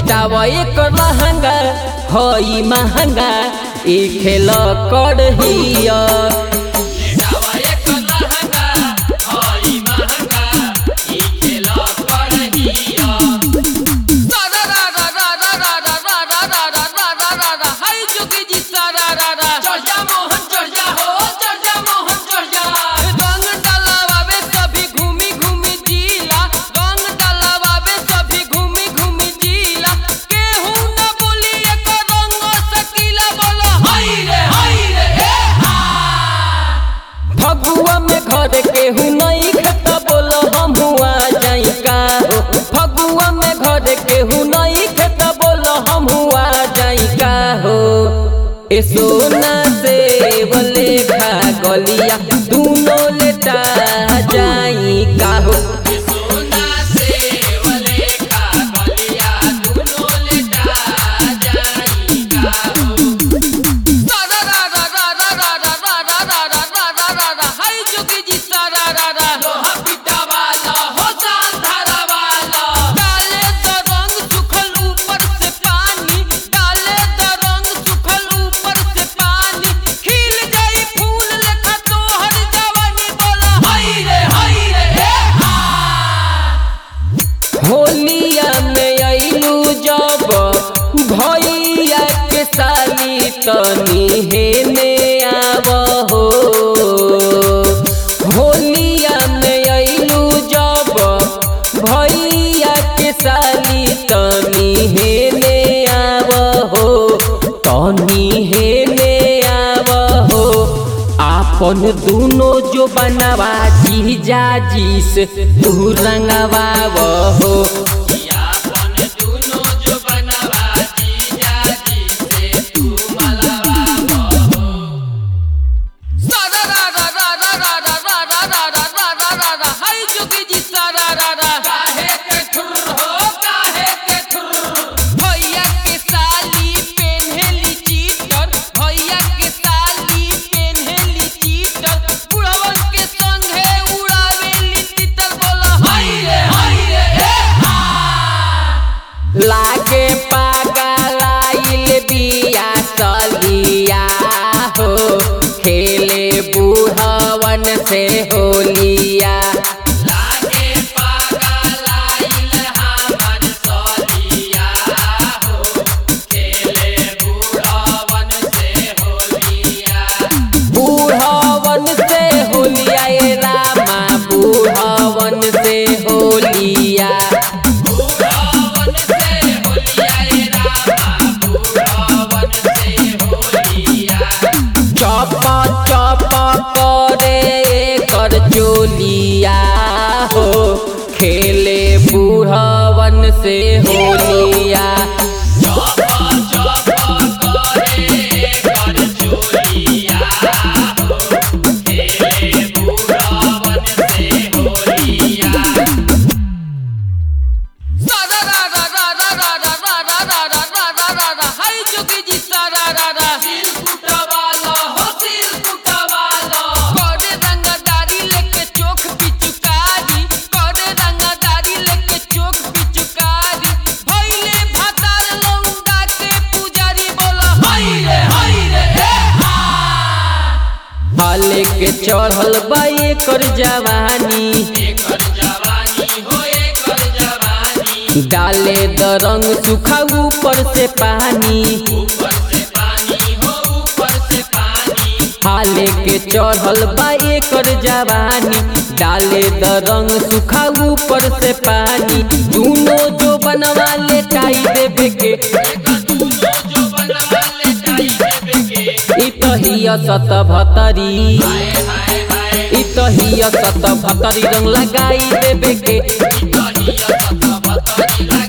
भेटावा एक लहंगा हई महंगा ई खेल करहिया फगुआ में घर केहू नहीं खाता बोलो हम हुआ जाई का हो फगुआ में घर केहू नहीं खाता बोलो हम हुआ जाई का हो ए सोना से बले खा गलिया दूनो लेटा जाई का हो होलिया में अइलू जब भैया के साली तनी हेने आवहो होलिया में अइलू जब भैया के साली तनी हेने आवहो तनी हेने आवहो आपन दुनो जो बनवा जीजा जी से तू रंगवा हो लागे पागलाइल बिया सलिया हो खेले बूढ़वन से होलिया बूढ़वन से होलिया ए रामा बूढ़वन से होलिया चप चप करे कर चोलिया हो खेले बूढ़वन से होलिया हाले के चढ़ल बा एकर जवानी डाले द रंग सुखा ऊपर से पानी हाले के चढ़ल बा एकर जवानी डाले द रंग सुखा ऊपर से पानी दूनो जो बनवा ले टाई देवे के इ तहिया सत भतरी इ तहिया सत भतरी रंग लगाई देवे के